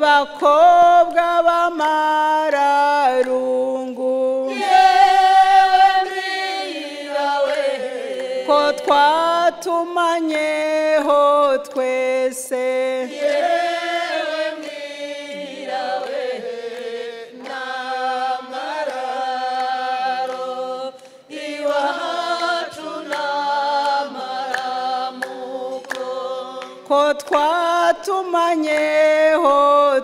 bakobwa b'amararungu yewe mwirawe ko twatumanyeho twese yewe mwirawe n'amararo iwacu n'amaramuko ko twatumanyeho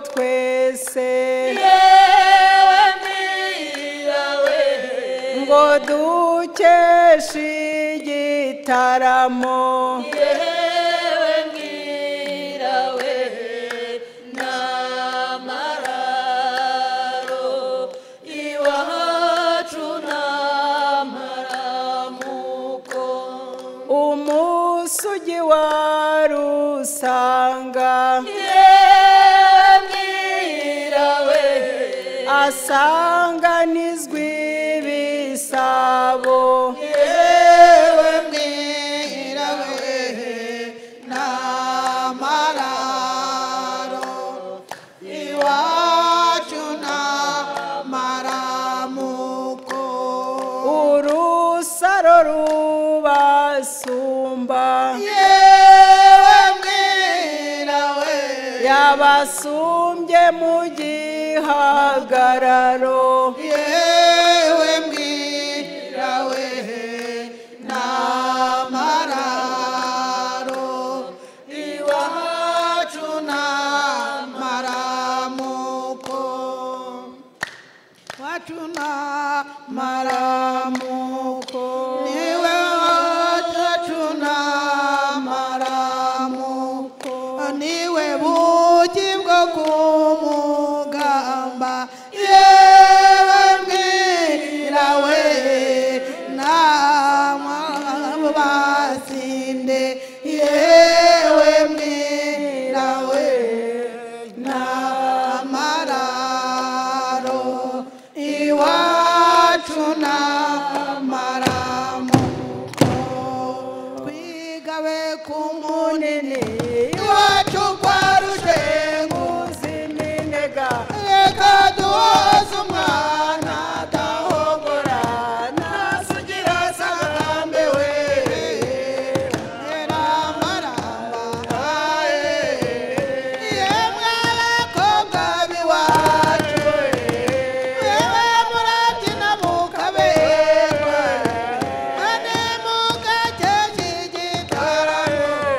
twese yewe mwirawe ngo dukeshe igitaramo yewe mwirawe n'amararo iwacu n'amaramuko umunsi ugiwa rusanga yewe mwirawe asanganizwa ibisabo yewe mwirawe n'amararo iwacu n'amaramuko urusaro rubasumba yewe mwirawe yabasumbye mu gihagararo yewe mwirawe n'amararo iwacu n'amaramuko wacu n'amaramuko niwe wacu n'amaramuko niwe bugi bwo kumugamba yewe mwirawe n'amabasinde yewe mwirawe n'amararo iwacu n'amaramuko twigabe ku munini iwacu kwa rushenguzi uziminega reka duhoze umwana adahogora ntasugira asagambe we neramaramba yemwe abakobwa b'iwacu yewe murabyina mukaberwa ane mugakeka igitaramo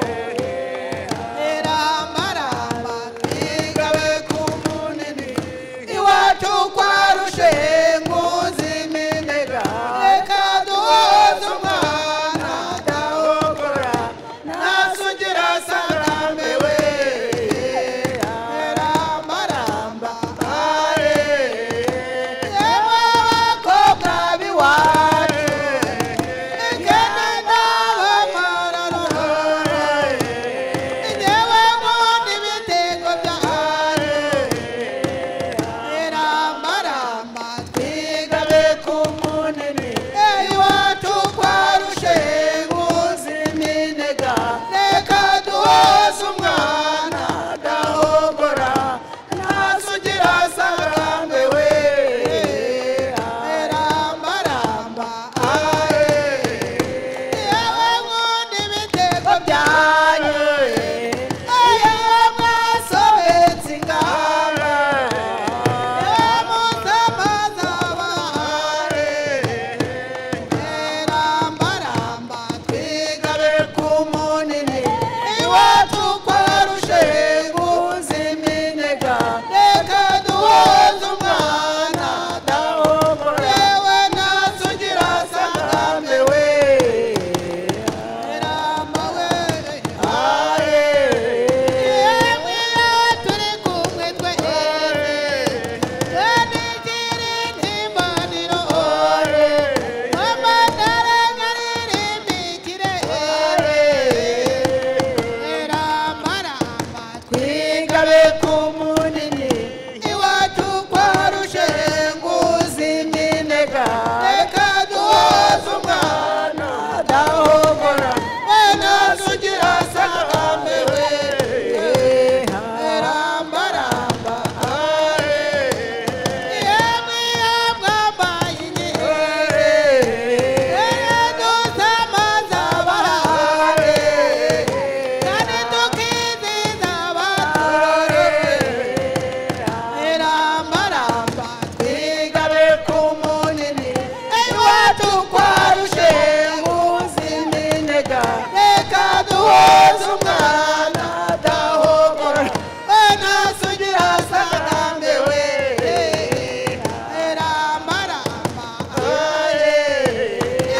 reka duhuze umwana atahogora we ntasugira asarambewe ramaramba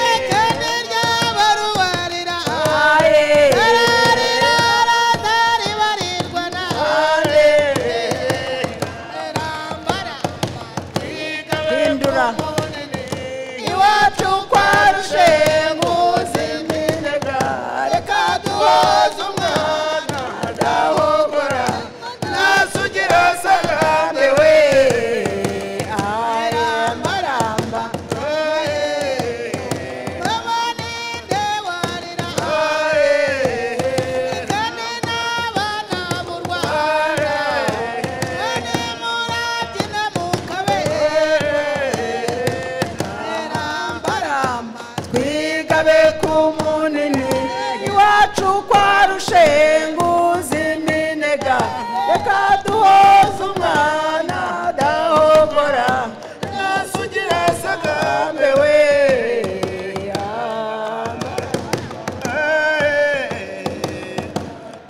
ekene ryabarubarira ararira aratari barirwa na rambaramba hindura iwacu kwa rushenguzi reka duhuze umwana adahogora ntasugira asarambewe ramaramba babaninde warira kane n'abana b'u rwanda kane murabyina mukabe rambaramba twigabe ku munini iwacu kwa rushenguzi iminega reka duhoze umwana adahogora ntasugira asagambe we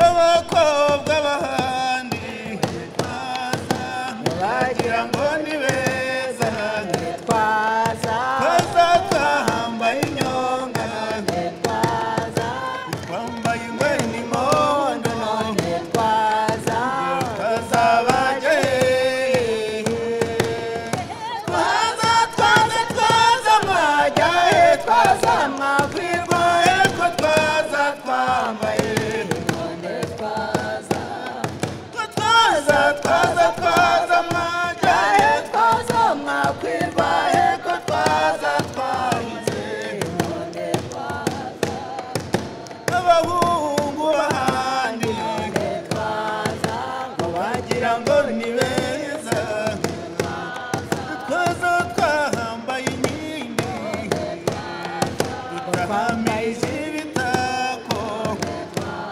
abakobwa b'ahandi baza bagira ngo ni beza twaza baza twambaye inyonga twaza twambaye ingweri n'imondo twaza tukazabajye twaza twaza twaza mwajya he twaza mwakwirwa he ko twaza twambaye ko twaza twaza twaza mwajya he twaza mwakwirwa he ko twaza twanze abahungu b'ahandi bagira ngo ni beza twaza twahambaye inkingi tutahamije ibitako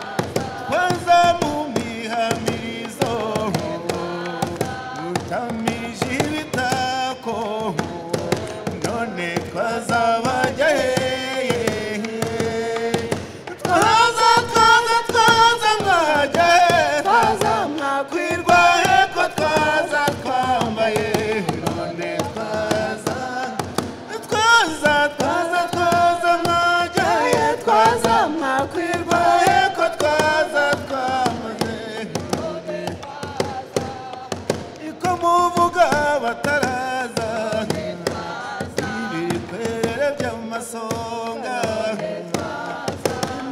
twaza mu mihamizo tutamije ibitako none twazabajya hehe twaza twaza twaza mwajya hehe twaza mwakwirwa kwirwa heko twaza twambaye none twaza twaza twaza twaza mwajya he twaza twaza mwakwirwa kwirwa heko twaza twambaye none twaza iko muvuga bataraza ibikwere by'amasonga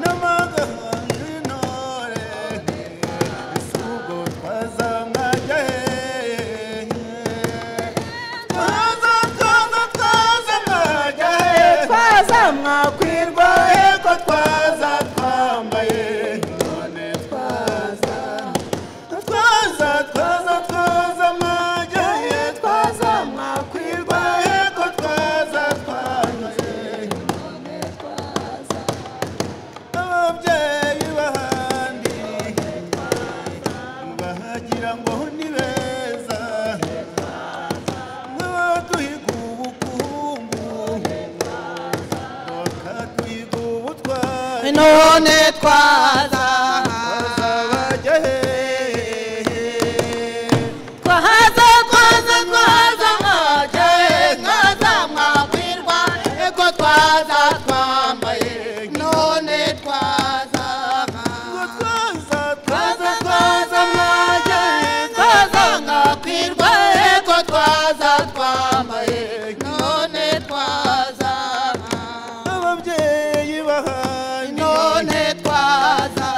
n'amaganga intore ubwo twaza mwajya hehe twaza twaza twaza mwajya hehe twaza mwakwirwa he eko twaza twambaye none twaza twaza twaza twaza mwajya hehe twaza twaza mwakwirwa kwirwa eko twaza twambaye none twaza ababyeyi b'ahandi bahagira ngo ni beza nk'abaduhiga ubukungu bakaduhiga ubutwari none twaza bazabajya hehe twaza twaza twaza mwajya he mwaza mwakwirwa eko twaza twambaye none twaza twaza twaza twaza mwajya he twaza mwakwirwa eko twaza twambaye none twaza ababyeyi bahandi none twaza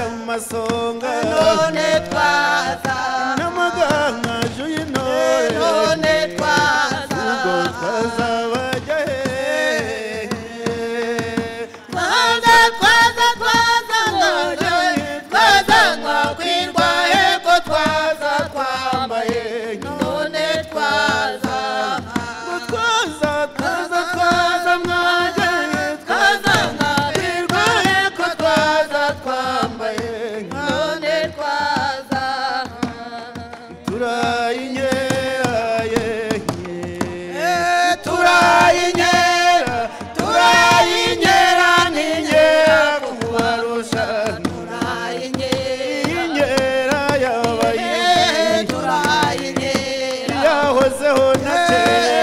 amasonga none twaza n'amagankaje y'intore none ubwo twaza twazabajya hehe twaza twaza twaza ngaje twaza ngakwirwa heko twaza twambaye none twaza ubwo twaza twaza twaza mwajya hehe twaza ngakwirwa heko twaza twambaye none twaza turayinyaye turayinyera turayinyera n'inyera kubarusha turayinyera inyera yabaye turayinyera yahozeho na kera